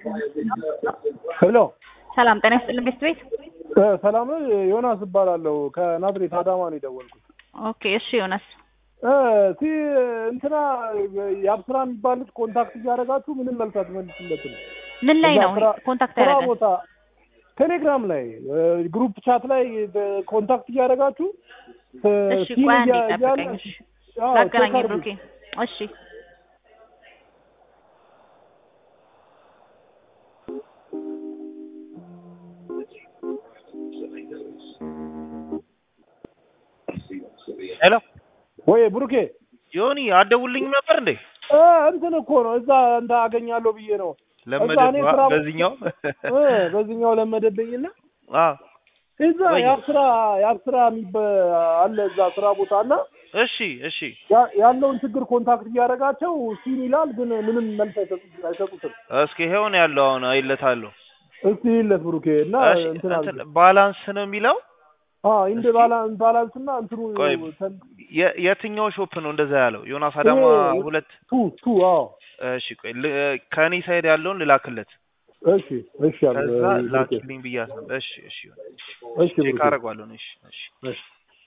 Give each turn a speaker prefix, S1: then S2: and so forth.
S1: ሄሎ
S2: ሰላም ጤና ይስጥልን ቤት ቤት
S1: እ ሰላም ነው። ዮናስ እባላለሁ ከናዝሬት አዳማ ነው የደወልኩት።
S2: ኦኬ እሺ ዮናስ
S1: እ ሲ እንትና የአብስራ የሚባል ልጅ ኮንታክት እያደረጋችሁ ምንም መልስ አትመልስለትም።
S2: ምን ላይ
S1: እዛ
S2: ነው
S1: ስራ-
S2: ኮንታክት
S1: ስራ
S2: ያደረገ
S1: ቦታ ቴሌግራም ላይ እ ግሩፕ ቻት ላይ እ ኮንታክት እያደረጋችሁ እ
S2: እሺ
S1: ሲን
S2: ቆይ አንዴ
S1: እያ- እያለ-
S2: ጠብቀኝ እሺ
S1: አዎ፣
S2: ላገናኝ
S1: ቼክ አድርጉ።
S2: ብሩኬ እሺ
S3: ሄሎ
S1: ወይ ብሩኬ
S3: ዮኒ አትደውልልኝም ነበር እንዴ?
S1: እ እንትን እኮ ነው እዛ እንደ አገኛለሁ ብዬ ነው
S3: ለመደ
S1: እኔ ስራ-
S3: በዚህኛው
S1: እ በዚህኛው ለመደብኝና
S3: አ
S1: እዛ
S3: ወይ-
S1: የአብስራ የአብስራ የሚበ አለ እዛ ስራ ቦታ እና
S3: እሺ እሺ
S1: ያ- ያለውን ችግር ኮንታክት እያደረጋቸው ሲን ይላል፣ ግን ምንም መልስ አይሰጡት- አይሰጡትም።
S3: እስኪ ይሄውን ያለው አሁን አይለታለሁ።
S1: እስቲ ይለት ብሩኬ እና
S3: እሺ
S1: እንትን
S3: እንትን
S1: አድርግ።
S3: ባላንስ ነው የሚለው
S1: አዎ ኢንድ
S3: እስኪ-
S1: ባላንስ ባላንስ እና እንትኑ
S3: ቆይ
S1: ተን-
S3: የ- የትኛው ሾፕ ነው እንደዛ ያለው? ዮናስ አዳማ
S1: ይሄ-
S3: ሁለት
S1: ቱ ቱ አዎ
S3: እሺ ቆይ ል- ከእኔ ሳይድ ያለውን ልላክለት
S1: እሺ እሺ አብ-
S3: ከዛ
S1: ብሩኬ
S3: ላኪልኝ ብያት ነበር። እሺ እሺ
S1: እሺ
S3: ቼክ
S1: ብሩኬ
S3: አደርገዋለሁ። እሺ እሺ
S1: እሺ